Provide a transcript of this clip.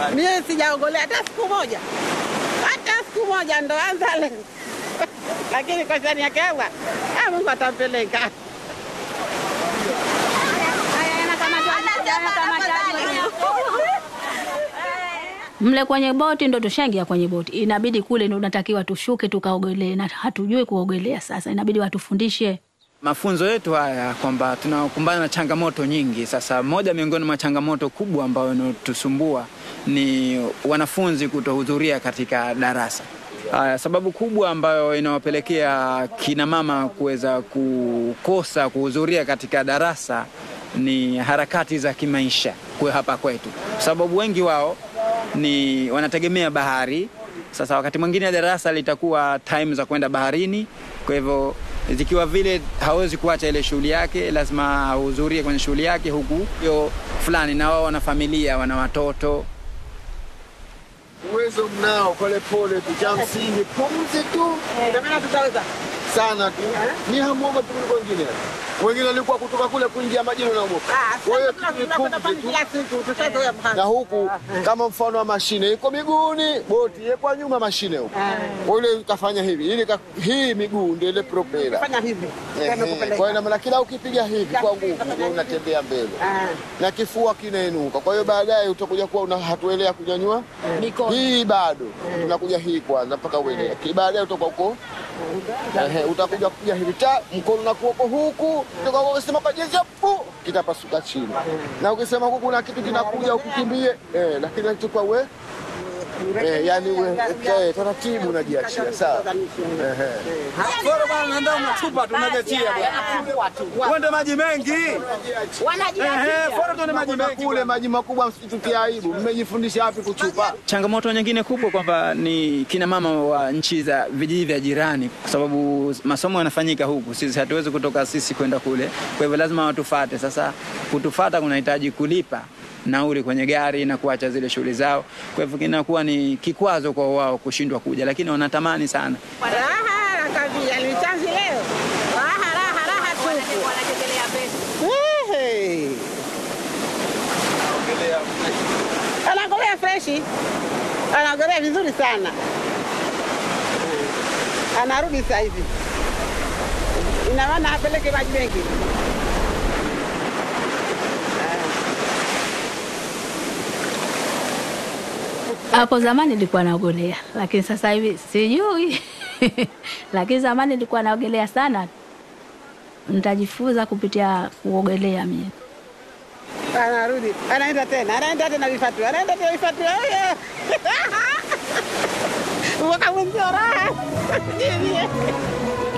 Mie sijaogolea hata siku moja, hata siku moja, ndo anza leo lakini kwa shani yake Allah, ah, Mungu atampeleka. Mle kwenye boti ndo tushaingia kwenye boti, inabidi kule ndo unatakiwa tushuke tukaogelee, na hatujui kuogelea. Sasa inabidi watufundishe. Mafunzo yetu haya kwamba tunakumbana na changamoto nyingi. Sasa moja miongoni mwa changamoto kubwa ambayo inatusumbua ni wanafunzi kutohudhuria katika darasa. Haya, sababu kubwa ambayo inawapelekea kina mama kuweza kukosa kuhudhuria katika darasa ni harakati za kimaisha kwa hapa kwetu, kwa sababu wengi wao ni wanategemea bahari. Sasa wakati mwingine darasa litakuwa time za kwenda baharini, kwa hivyo zikiwa vile hawezi kuacha ile shughuli yake, lazima ahudhurie kwenye shughuli yake, huku hiyo fulani, na wao wana familia, wana watoto. Uwezo mnao, polepole tu, cha msingi pumzi tu Ndio maana tutaweza sana tu, ni hamuoga tu kuliko wengine. Wengine walikuwa kutoka kule kuingia majini unaogopa. Ah, Kwa hiyo sasa tu ni tunakwenda pumzi pale tu. kila siku, tushazoea na bahari. huku kama mfano wa mashine iko miguuni, boti iko nyuma mashine huku. Kwa ile ukafanya hivi, ili ka- hii miguu ndio ile propela. Fanya hivi, Ehe, Tumekupeleka. Kwa hiyo na maana kila ukipiga hivi kwa nguvu ndio unatembea mbele Ah. na kifua kinainuka. Kwa hiyo baadaye utakuja kuwa una hatuelea kunyanyua hii bado tunakuja hii kwanza mpaka uelea. Ki- Baadaye utakuwa uko ehe, utakuja kupiga hivi ta mkono na kuoko huku, utakuwa ukisema kwa jinsi pu kitapasuka chini, na ukisema huku kuna kitu kinakuja ukikimbie, eh, lakini nachukua we eh, yani we eh, taratibu unajiachia sawa. Ehe. Foro bwana, nenda unachupa tunagetia bwana. Uende maji mengi. Ehe, foro tuende maji Kuna mengi. kule maji makubwa, msitutie aibu. Mmejifundisha wapi kuchupa? Changamoto nyingine kubwa kwamba ni kina mama wa nchi za vijiji vya jirani, kwa sababu masomo yanafanyika huku, sisi hatuwezi kutoka sisi kwenda kule, kwa hivyo lazima watufate. Sasa kutufata kunahitaji kulipa nauli kwenye gari na kuacha zile shughuli zao, kwa hivyo kinakuwa ni kikwazo kwa wao kushindwa kuja, lakini wanatamani sana. Raha kabisa, ni chanzi leo. Raha, raha, raha tupu. Ehe. Anaogelea freshi, anaogelea vizuri sana, anarudi sasa hivi. Ina maana apeleke maji mengi. Hapo zamani nilikuwa naogelea, lakini sasa hivi sijui. lakini zamani nilikuwa naogelea sana. Nitajifunza kupitia kuogelea mimi. Anarudi, anaenda tena, anaenda tena vifatu, anaenda tena vifatu. Oye! Mwaka mwenzio raha.